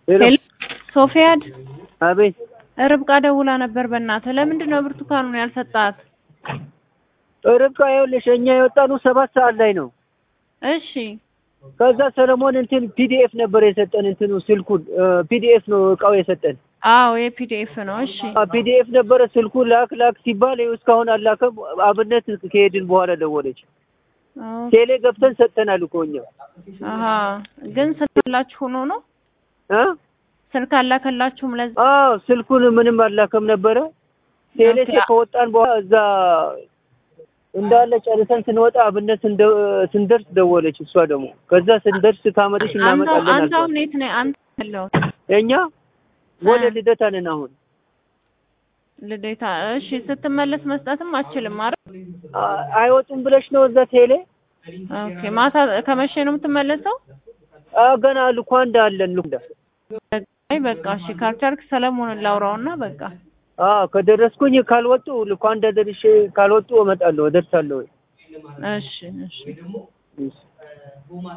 ሄሎ ሄሎ ሶፊያድ አቤት ርብቃ ደውላ ነበር። በእናትህ ለምንድን ነው ብርቱካኑን ያልሰጣት? ርብቃ ይኸውልሽ እኛ የወጣነው ሰባት ሰዓት ላይ ነው። እሺ ከዛ ሰለሞን እንትን ፒዲኤፍ ነበር የሰጠን እንትኑ ስልኩን ፒዲኤፍ ነው እቃው የሰጠን አዎ የፒዲኤፍ ነው። እሺ ፒዲኤፍ ነበረ ስልኩ ላክ ላክ ሲባል ይኸው እስካሁን አላከም። አብነት ከሄድን በኋላ ደወለች። ቴሌ ገብተን ሰጥተናል እኮ እኛ አሀ ግን ስልካላችሁ ሆኖ ነው እ ስልክ አላከላችሁም? ለዛ አዎ ስልኩን ምንም አላከም ነበረ። ቴሌ ኦኬ። ከወጣን በኋላ እዛ እንዳለ ጨርሰን ስንወጣ አብነት ስንደ- ስንደርስ ደወለች። እሷ ደግሞ ከዛ ስንደርስ ካመረሽ አንተ እናመጣለን አንተ አልኳት። አሁን የት ነህ? አንተ ያለው እኛ ወደ እ። ልደታ ነን አሁን። ልዴታ። እሺ ስትመለስ መስጠትም አችልም አይደል? አ- አይወጡም ብለሽ ነው እዛ ቴሌ ኦኬ ማታ ከመቼ ነው የምትመለሰው? አ ገና ልኳንዳ አለን ልኳንዳ አይ በቃ እሺ ካልቻልክ ሰለሞንን ላውራውና በቃ አ ከደረስኩኝ ካልወጡ ልኳንዳ ደርሼ ካልወጡ እመጣለሁ እደርሳለሁ። እሺ እሺ እሺ